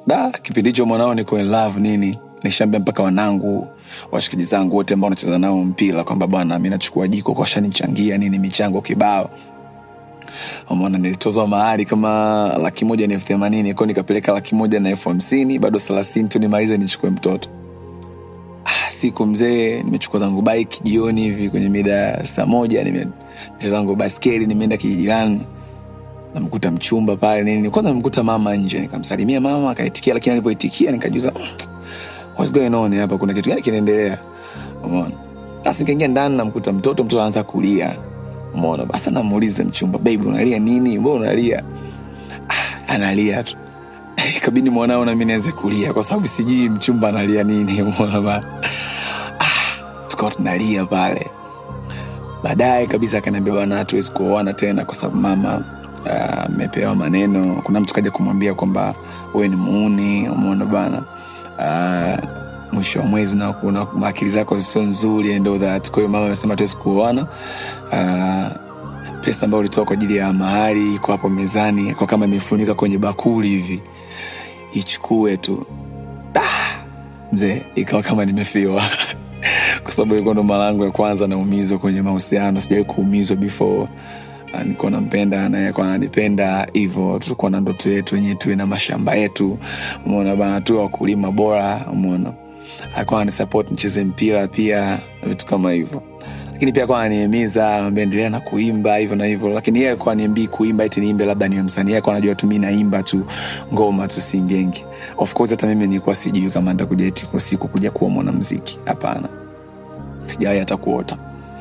da kipindi hicho mwanao niko in love nini nishaambia mpaka wanangu washikaji zangu wote ambao nacheza nao mpira kwamba bwana mi nachukua jiko kwa shanichangia nini michango kibao umeona nilitozwa mahali kama laki moja na elfu themanini ko nikapeleka laki moja na elfu hamsini bado thelathini tu nimalize nichukue mtoto ah, siku mzee nimechukua zangu bike jioni hivi kwenye mida ya saa moja nimecheza zangu baskeli nimeenda kijirani namkuta mchumba pale nini kwanza namkuta mama nje nikamsalimia mama akaitikia lakini alivyoitikia nikajuza what's going on hapa kuna kitu gani kinaendelea umeona basi nikaingia ndani namkuta mtoto mtoto anaanza kulia umeona basi namuuliza mchumba baby unalia nini mbona unalia ah, analia tu ikabidi mwanao nami nianze kulia kwa sababu sijui mchumba analia nini umeona bana ah, tukawa tunalia pale baadaye kabisa akaniambia bwana hatuwezi kuoana tena kwa sababu mama amepewa uh, maneno kuna mtu kaja kumwambia kwamba wewe ni muuni umeona bana uh, mwisho wa mwezi na kuna akili zako sio nzuri and all that kwa hiyo mama amesema tuwezi kuoana uh, pesa ambayo ulitoa kwa ajili ya mahari iko hapo mezani kwa kama imefunika kwenye bakuli hivi ichukue tu ah, mzee ikawa kama nimefiwa kwa sababu ilikuwa ndo mara yangu ya kwanza naumizwa kwenye mahusiano sijawai kuumizwa before uh, nilikuwa nampenda naye alikuwa ananipenda hivyo tulikuwa na ndoto yetu wenyewe tuwe na mashamba yetu umeona bana tuwe wakulima bora umeona alikuwa anisupport nicheze mpira pia vitu kama hivyo lakini pia alikuwa ananihimiza anambia endelea na kuimba hivyo na hivyo lakini yeye alikuwa niambii kuimba eti niimbe labda niwe msanii yeye alikuwa anajua tu mi naimba tu ngoma tu singenge of course hata mimi nilikuwa sijui kama nitakuja eti kwa siku kuja kuwa mwanamziki hapana sijawahi hata kuota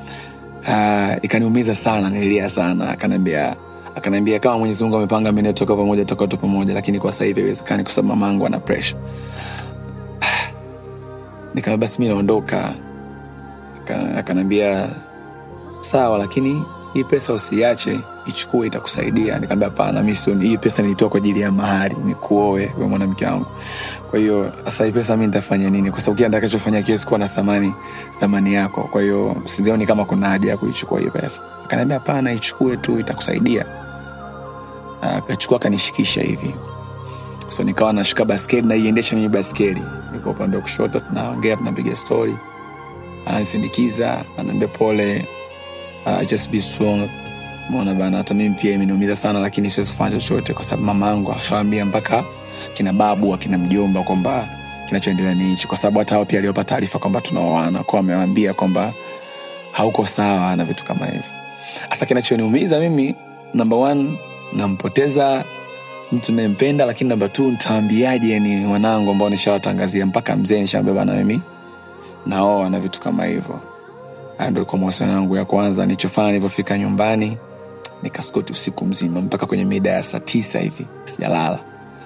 uh, ikaniumiza sana nililia sana akaniambia akaniambia kama mwenyezi mungu amepanga mi toka pamoja toka tu pamoja lakini kwa sasa hivi haiwezekani kwa sababu mamangu ana pressure nikaambia basi mi naondoka akaniambia sawa lakini hii pesa usiache ichukue itakusaidia nikaambia hapana mi sio hii pesa nilitoa kwa ajili ya mahari ni kuoe we mwanamke wangu kwa hiyo sasa hii pesa mi nitafanya nini kwa sababu kila nitakachofanya kiwezi kuwa na thamani thamani yako kwa hiyo sioni kama kuna haja ya kuichukua hii pesa akaniambia hapana ichukue tu itakusaidia akachukua akanishikisha hivi so nikawa nashika baskeli naiendesha mimi baskeli niko upande wa kushoto tunaongea tunapiga story ananisindikiza anaambia pole uh, just be strong mona bana hata mimi pia imeniumiza sana lakini siwezi kufanya chochote kwa sababu mama yangu ashawambia mpaka kina babu akina mjomba kwamba kinachoendelea ni hichi kwa sababu hata hao pia aliwapa taarifa kwamba tunaoana kwao amewambia kwamba hauko sawa na vitu kama hivyo hasa kinachoniumiza mimi namba one nampoteza mtu nayempenda lakini namba t ntaambiaje yani wanangu ambao nishawatangazia mpaka mzee nishaambia bana mimi naoa na vitu kama hivyo ndo ilikuwa mawasiliano yangu ya kwanza nilichofanya nilivyofika nyumbani nikaskoti usiku mzima mpaka kwenye mida ya saa tisa hivi sijalala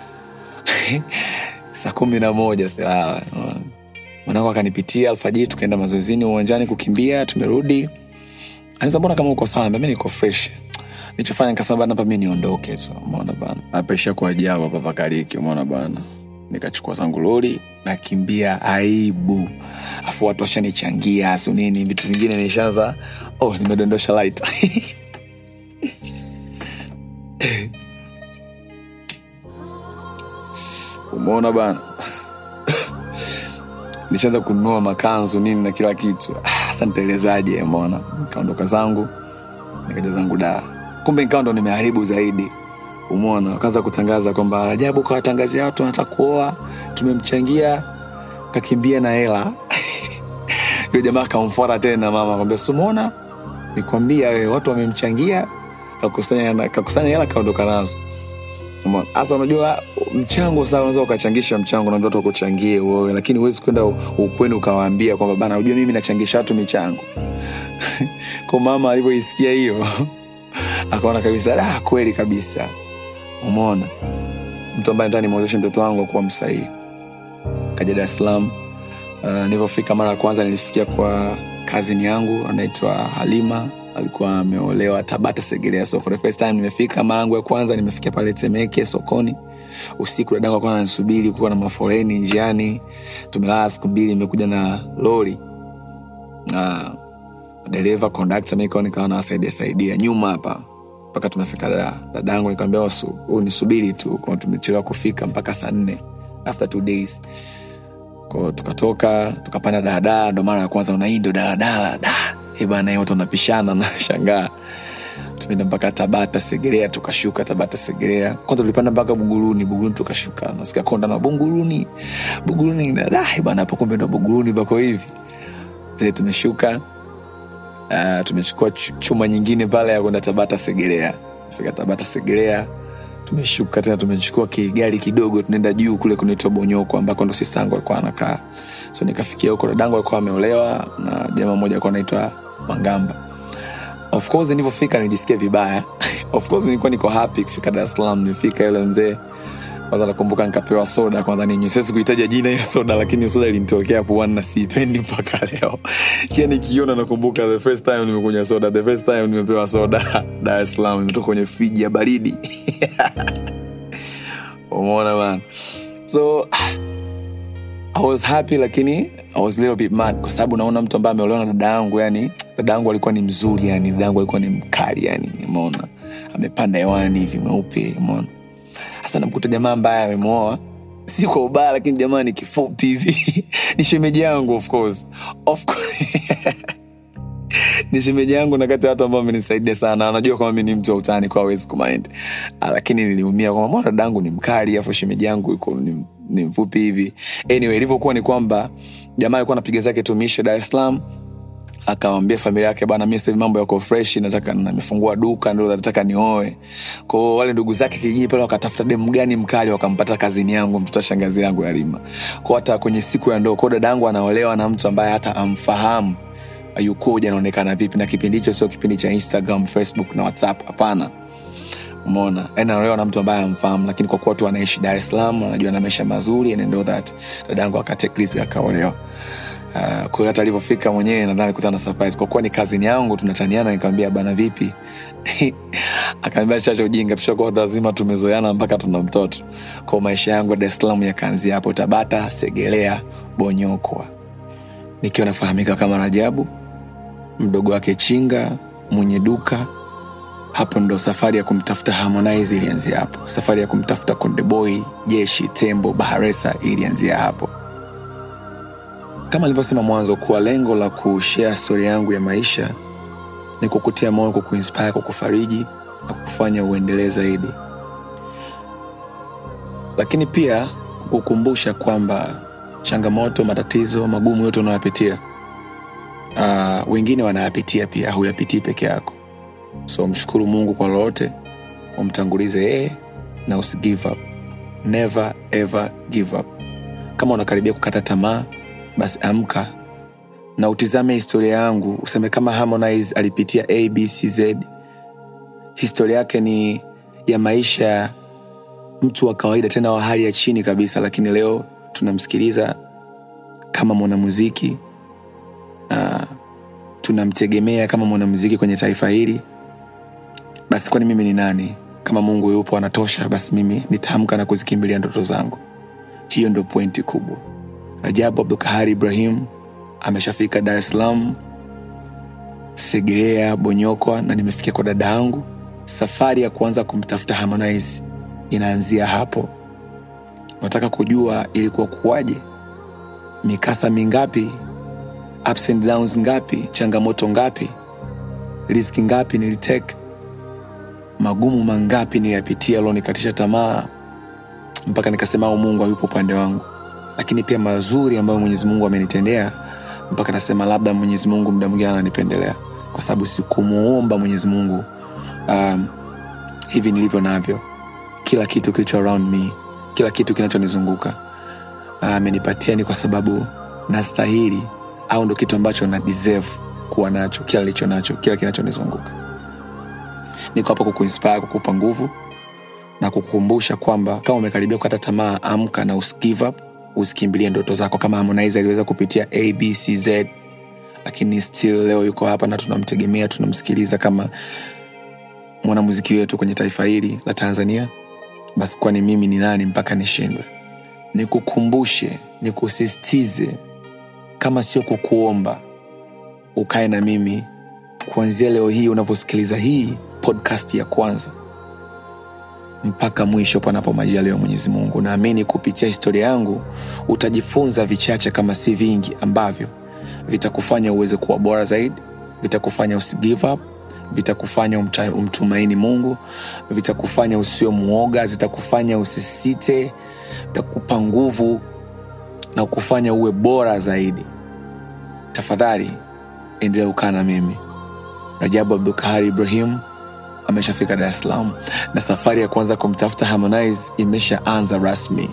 saa kumi na moja sijalala mwanangu akanipitia alfajiri tukaenda mazoezini uwanjani kukimbia tumerudi anaweza mbona kama uko sawa mi niko fresh nilichofanya nikasema bana hapa mi niondoke tu umeona bana apaisha kuajabu hapa pakaliki umeona bana nikachukua zangu lori nakimbia aibu afu watu washanichangia asu nini vitu vingine nishaanza oh nimedondosha light umeona bana nishaanza kununua makanzu nini na kila kitu hasa nitaelezaje umeona nikaondoka zangu nikaja zangu daa kumbe nikawa ndo nimeharibu zaidi umona wakaanza kutangaza kwamba rajabu kawatangazia watu anataka kuoa tumemchangia kakimbia na hela yule jamaa kamfuata tena mama kwambia sumona nikwambia we watu wamemchangia kakusanya kakusanya hela kaondoka nazo hasa unajua mchango saa unaweza ukachangisha mchango na mtoto kuchangie wewe lakini huwezi kwenda ukweni ukawaambia kwamba bana unajua mimi nachangisha watu michango kwa mama alivyoisikia hiyo akaona kabisa ah, kweli kabisa umeona mtu ambaye nataka nimwezeshe mtoto wangu akuwa msahii kaja dar es salaam uh, nilivyofika mara ya kwanza nilifikia kwa kazini yangu anaitwa halima alikuwa ameolewa tabata segerea so for the first time nimefika mara yangu ya kwanza nimefikia pale temeke sokoni usiku dadangu akuwa nanisubiri kuwa na maforeni njiani tumelala siku mbili imekuja na lori uh, dereva kondakta mikao nikawa nawasaidia saidia nyuma hapa mpaka tumefika da, dadangu nikamwambia nisubiri tu kwa tumechelewa kufika mpaka saa nne after two days ko tukatoka tukapanda daladala ndo mara ya kwanza na hii ndo daladala da Eh bana hii watu wanapishana na shangaa tumeenda mpaka tabata segerea tukashuka tabata segerea kwanza tulipanda mpaka buguruni buguruni tukashuka nasikia konda na buguruni buguruni da eh bana hapo kumbe ndo buguruni bako hivi Zee tumeshuka uh, tumechukua ch- chuma nyingine pale ya kwenda tabata segerea fika tabata segerea tumeshuka tena tumechukua kigari kidogo tunaenda juu kule kunaitwa bonyoko ambako ndo sistangu alikuwa anakaa so nikafikia huko dadangu alikuwa ameolewa na jamaa mmoja alikuwa anaitwa mangamba of course nilivyofika nilijisikia vibaya of course nilikuwa niko happy kufika dar es salaam nilifika yule mzee kwanza nakumbuka nikapewa soda kwanza ninywe siwezi kuhitaja jina hiyo soda lakini hiyo soda ilinitokea puani na siipendi mpaka leo kia nikiona nakumbuka the first time nimekunywa soda the first time nimepewa soda dar es salaam imetoka kwenye friji ya baridi umeona bana so I was happy lakini I was a little bit mad kwa sababu naona mtu ambaye ameolewa na dada yangu yani dada yangu alikuwa ni mzuri yani dada yangu alikuwa ni mkali yani umeona amepanda hewani hivi mweupe umeona hasa namkuta jamaa ambaye amemwoa si kwa ubaya lakini jamaa ni kifupi hivi ni shemeji yangu of course of course ni shemeji yangu na kati ya watu ambao amenisaidia sana anajua kwamba mi ni mtu wa utani kwa awezi kumind Ah, lakini niliumia kwamba mbona dadangu ni mkali afu shemeji yangu iko ni, ni mfupi hivi anyway ilivyokuwa ni kwamba jamaa alikuwa anapiga zake tumisho dar es salaam akawambia familia yake bana mi sahivi mambo yako fresh nataka nimefungua duka ndo nataka nioe kwao wale ndugu zake kijijini pale wakatafuta demu gani mkali wakampata kazini yangu mtoto wa shangazi yangu ya rima kwao hata kwenye siku ya ndoo kwao dada yangu anaolewa na mtu ambaye hata amfahamu yukoja anaonekana vipi na kipindi hicho sio kipindi cha instagram facebook na whatsapp hapana umeona yani anaolewa na mtu ambaye amfahamu lakini kwa kuwa tu anaishi dar es salaam anajua na maisha mazuri and all that dadangu akatekrisk akaolewa Uh, kwa hiyo hata alivyofika mwenyewe nadhani alikutana na surprise kwa kuwa ni kazini yangu tunataniana nikamwambia bana vipi akaambia chacha ujinga tushakuwa watu wazima tumezoeana mpaka tuna mtoto kwao maisha yangu ya dar es salaam yakaanzia hapo tabata segelea bonyokwa nikiwa nafahamika kama rajabu mdogo wake chinga mwenye duka hapo ndo safari ya kumtafuta harmonize ilianzia hapo safari ya kumtafuta kondeboy jeshi tembo baharesa ilianzia hapo kama nilivyosema mwanzo kuwa lengo la kushea stori yangu ya maisha ni kukutia moyo kukuinspire kukufariji na kukufanya uendelee zaidi lakini pia kukukumbusha kwamba changamoto matatizo magumu yote unayopitia uh, wengine wanayapitia pia huyapitii peke yako so mshukuru mungu kwa lolote umtangulize yeye na usi give up never ever give up kama unakaribia kukata tamaa basi amka na utizame historia yangu useme kama harmonize alipitia abcz historia yake ni ya maisha ya mtu wa kawaida tena wa hali ya chini kabisa lakini leo tunamsikiliza kama mwanamuziki uh, tunamtegemea kama mwanamuziki kwenye taifa hili basi kwani mimi ni nani kama mungu yupo anatosha basi mimi nitaamka na kuzikimbilia ndoto zangu hiyo ndo pointi kubwa rajabu abdukahari ibrahim ameshafika dar es salaam segerea bonyokwa na nimefikia kwa dada yangu safari ya kuanza kumtafuta harmonize inaanzia hapo unataka kujua ilikuwa kuwaje mikasa mingapi ups and downs ngapi changamoto ngapi riski ngapi niliteka magumu mangapi niliyapitia alionikatisha tamaa mpaka nikasema au mungu hayupo upande wangu lakini pia mazuri ambayo mwenyezi mungu amenitendea mpaka nasema labda mwenyezi mungu mda mwingine ananipendelea kwa sababu sikumuomba mwenyezi mungu um, hivi nilivyo navyo kila kitu kilicho around me kila kitu kinachonizunguka amenipatia uh, ni kwa sababu nastahili au ndo kitu ambacho na deserve kuwa nacho kila licho nacho kila kinachonizunguka niko hapa kukuinspire kukupa nguvu na kukukumbusha kwamba kama umekaribia kukata tamaa amka na usigive up usikimbilie ndoto zako kama harmonize aliweza kupitia abcz lakini still leo yuko hapa na tunamtegemea tunamsikiliza kama mwanamuziki wetu kwenye taifa hili la tanzania basi kwani mimi ni nani mpaka nishindwe nikukumbushe nikusisitize kama sio kukuomba ukae na mimi kuanzia leo hii unavyosikiliza hii podcast ya kwanza mpaka mwisho panapo majaliwa ya mwenyezi mungu naamini kupitia historia yangu utajifunza vichache kama si vingi ambavyo vitakufanya uweze kuwa bora zaidi vitakufanya usi give up vitakufanya umta- umtumaini mungu vitakufanya usio mwoga zitakufanya usisite vitakupa nguvu na kufanya uwe bora zaidi tafadhali endelea kukaa na mimi rajabu abdulkahari ibrahim ameshafika dar es salaam na safari ya kwanza kumtafuta harmonize imeshaanza rasmi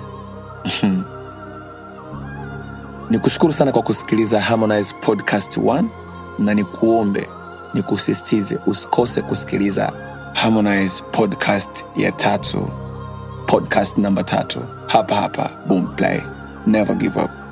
ni kushukuru sana kwa kusikiliza harmonize podcast 1 na nikuombe nikusisitize usikose kusikiliza harmonize podcast ya tatu podcast namba tatu hapa hapa boom play never give up